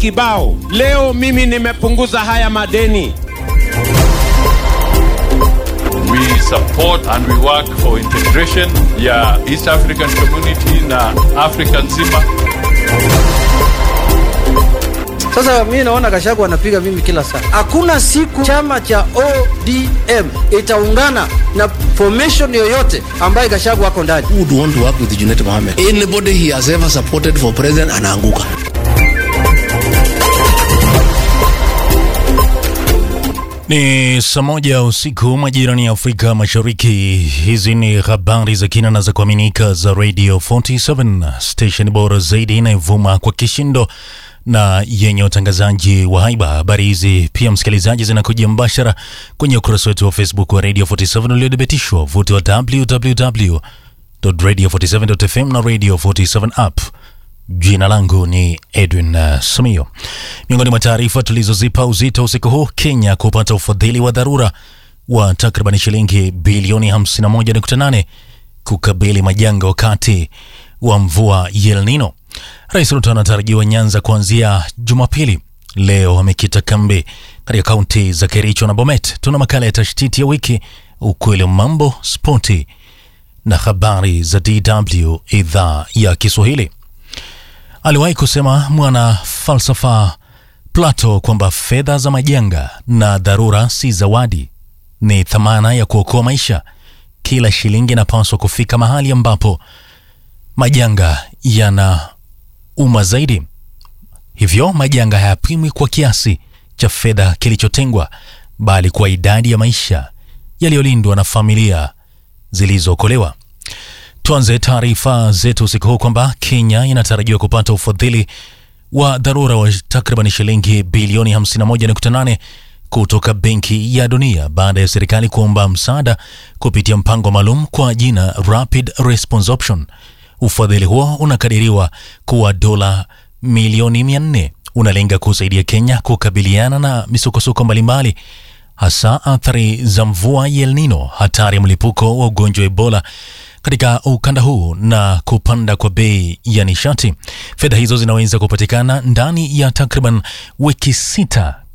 kibao. Leo mimi nimepunguza haya madeni. We support and we work for integration ya East African Community na Africa nzima. Sasa mimi naona Gachagua anapiga mimi kila saa. Hakuna siku chama cha ODM itaungana na formation yoyote ambaye Gachagua ako ndani. Who would want to work with Junet Mohammed? Anybody he has ever supported for president anaanguka. Ni saa moja usiku majirani ya Afrika Mashariki. Hizi ni habari za kina na za kuaminika za Radio 47 station bora zaidi inayovuma kwa kishindo na yenye utangazaji wa haiba. Habari hizi pia, msikilizaji, zinakuja mbashara kwenye ukurasa wetu wa Facebook wa Radio 47 uliodhibitishwa vuti wa www.radio47.fm na Radio 47 app. Jina langu ni Edwin uh, Sumio. Miongoni mwa taarifa tulizozipa uzito usiku huu, Kenya kupata ufadhili wa dharura wa takriban shilingi bilioni 51.8 kukabili majanga wakati wa mvua El Nino. Rais Ruto anatarajiwa Nyanza kuanzia Jumapili. Leo amekita kambi katika kaunti za Kericho na Bomet. Tuna makala ya tashtiti ya wiki, ukweli wa mambo, spoti na habari za DW idhaa ya Kiswahili. Aliwahi kusema mwana falsafa Plato kwamba fedha za majanga na dharura si zawadi, ni thamana ya kuokoa maisha. Kila shilingi inapaswa kufika mahali ambapo majanga yana uma zaidi. Hivyo majanga hayapimwi kwa kiasi cha fedha kilichotengwa, bali kwa idadi ya maisha yaliyolindwa na familia zilizookolewa. Tuanze taarifa zetu usiku huu kwamba Kenya inatarajiwa kupata ufadhili wa dharura wa takriban shilingi bilioni 51.8 kutoka Benki ya Dunia baada ya serikali kuomba msaada kupitia mpango maalum kwa jina Rapid Response Option. Ufadhili huo unakadiriwa kuwa dola milioni 400, unalenga kusaidia Kenya kukabiliana na misukosuko mbalimbali hasa athari za mvua El Nino, hatari ya mlipuko wa ugonjwa wa Ebola katika ukanda huu na kupanda kwa bei ya nishati. Fedha hizo zinaweza kupatikana ndani ya takriban wiki sita